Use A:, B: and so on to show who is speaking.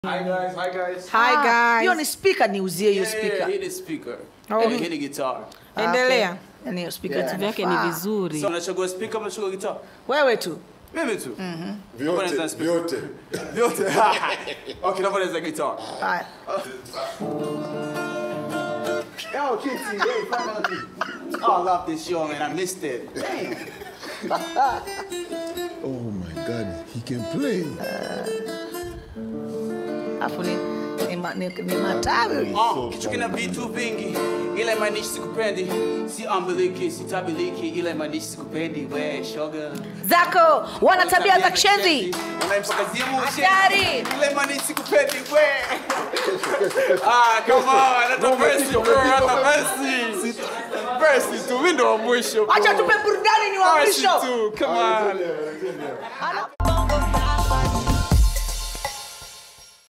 A: Hi guys, hi guys.
B: Hi
C: Ah,
B: guys.
C: hiyo ni speaker niuzie hiyo
A: Yeah, yeah,
C: speaker
A: hit the speaker.
B: Oh.
A: And hit the guitar.
C: Ah,
B: Endelea.
C: okay. Yaani hiyo speaker
A: Yeah.
C: itanifaa.
B: vyake ni vizuri
A: So unachagua speaker ama unachagua guitar?
C: wewe tu
A: Mimi tu.
D: vyote
A: Mbona za-
D: vyote
A: Vyote. okay, naomba niweze guitar.
C: haya
A: Yo, Kitty, hey, finally. Oh, I love this show, man. I missed it. Damn.
D: oh my god he can play
C: afu ni ni, ma- ni, ni matawi
A: Oh, kitu kina vitu vingi ila imanishi sikupendi si ambiliki sitabiliki ila imanishi sikupendi we shoga
C: zako wana tabia za kishenzi
A: unaimsakazimu
C: Hatari.
A: ila imanishi sikupendi we ah come on hata versi bro hata versi versi tu mimi ndo wa mwisho bro.
C: acha tupe burudani ni wa
A: Versi
C: mwisho
A: tu come on
C: Ala-